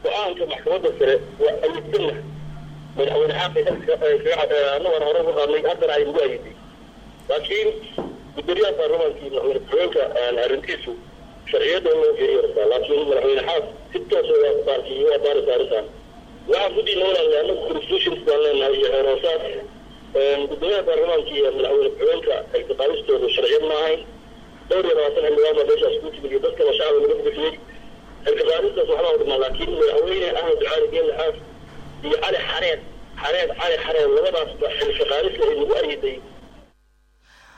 go-aanka maxkamadda sare waa ayidsanna madaxweyne xaaqi annagoon hore uga qaadnay haddana ay nagu ayiday laakiin gudoomiyaha baarlamaankii madaxweyne ku-xigeenka arrintiisu sharciyadda in loo fiiriyo rabtaa laakiin madaxweyne xaaq si toosa waa baarkiyo waa baarisa arrintan waxaan ku diina walaala annagu constitutions baan leenahay iyo xeeroosaas gudoomiyaha baarlamaanka iyo madaxweyne ku-xigeenka xilkaqaadistoodu sharciyad ma ahayn dhowr iyo labaatan xildhibaan baa meeshaas ku timid iyo dadkaba shacbiga laga bixiyey xilkaqaadistaas waxbaa u dhimaa laakiin madaxweyne ahmed ducaali geelle xaaf iyo cali xareed xareed cali xareed labadaasba xilkaqaadista ay nagu ayiday